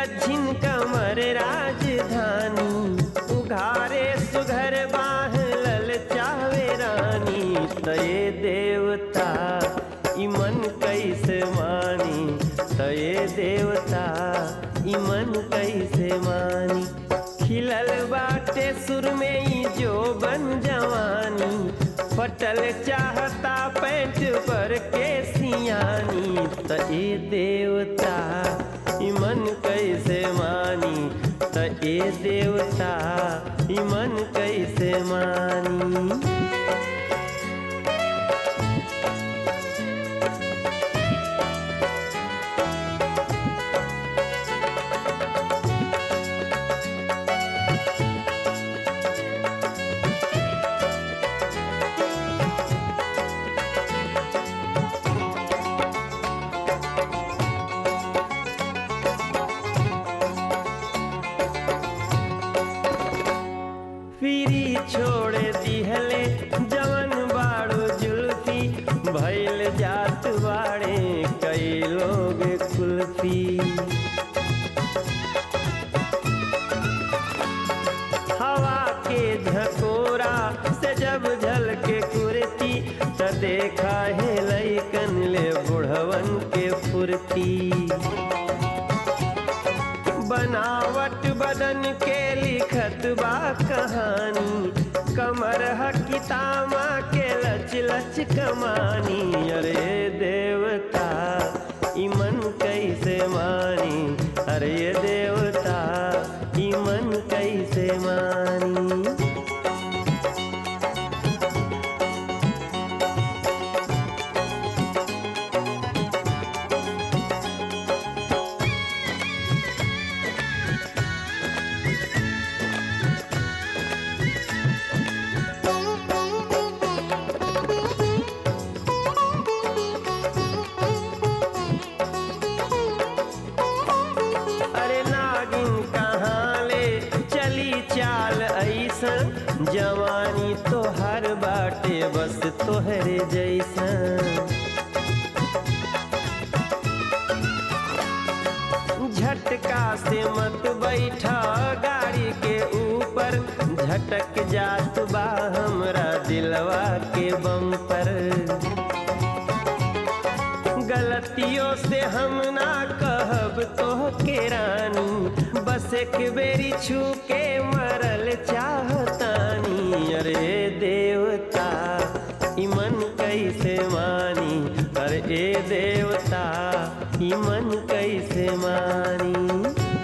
गझिन कमर राजधानी उघारे सुघर बाह लल चावे रानी तये देवता इमन कैसे मानी तये देवता इमन कैसे मानी खिलल बाटे सुर में ही जो बन जवानी फटल चाहता पैंट पर के सियानी त ए देवता इमन कैसे मानी त ए देवता इमन कैसे मानी फिरी छोड़ दिहले जवन बाड़ो जुल्फी भैल जात बाड़े कई लोग कुल्फी हवा के झकोरा से जब झल के कुर्ती त देखा है लैकन ले बुढ़वन के फुर्ती बनावट बदन के लिखत बा कहानी कमर हकितामा के लच लच कमानी अरे देवता इमन कैसे मानी अरे देवता इमन कैसे मानी अरे नागिन कहाँ ले चली चाल ऐसन जवानी तो हर बाटे बस तोहरे जैसन झटका से मत बैठा गाड़ी के ऊपर झटक जात बा हमरा दिलवा के बम पर गलतियों से हम ना कहब तो के रानी बस एक बेरी छू के मरल चाहतानी अरे देवता इमन कैसे मानी अरे ए देवता इमन कैसे मानी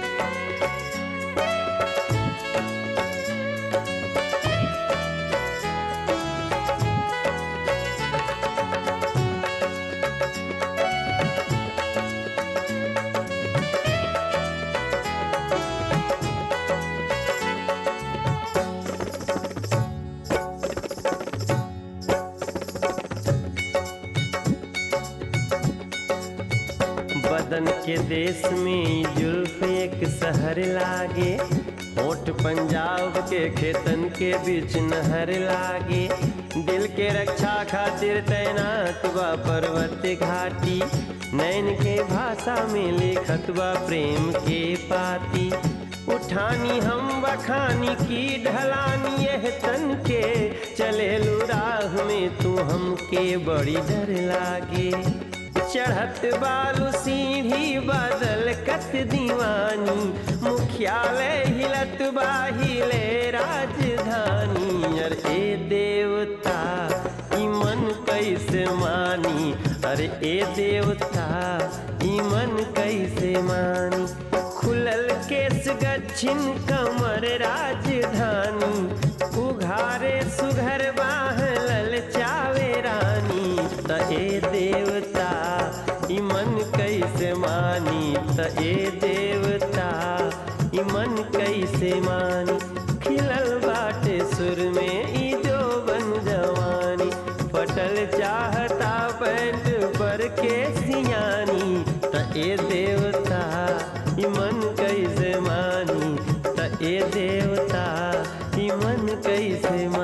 बदन के देश में जुल्फ एक शहर लागे होठ पंजाब के खेतन के बीच नहर लागे दिल के रक्षा खातिर तैनात बा पर्वत घाटी नैन के भाषा में लिखत बा प्रेम के पाती उठानी हम बखानी की ढलानी यह तन के चले राह में तू हमके बड़ी डर लागे चढ़त बालू सीढ़ी बादल कत दीवानी मुख्यालय हिलत बाहिले राजधानी अरे ए देवता इमन कैसे मानी अरे ए देवता इमन कैसे मानी खुलल केस गच्छिन कमर राजधानी उघारे सुघर बाह लल चावे रानी त ए देवता इमन कैसे मानी त ए देवता इमन कैसे मानी खिलल बाटे सुर में ई जो बन जवानी फटल चाहता पैंट पर के सियानी त ए देवता इमन कैसे मानी त ए देवता इमन कैसे मानी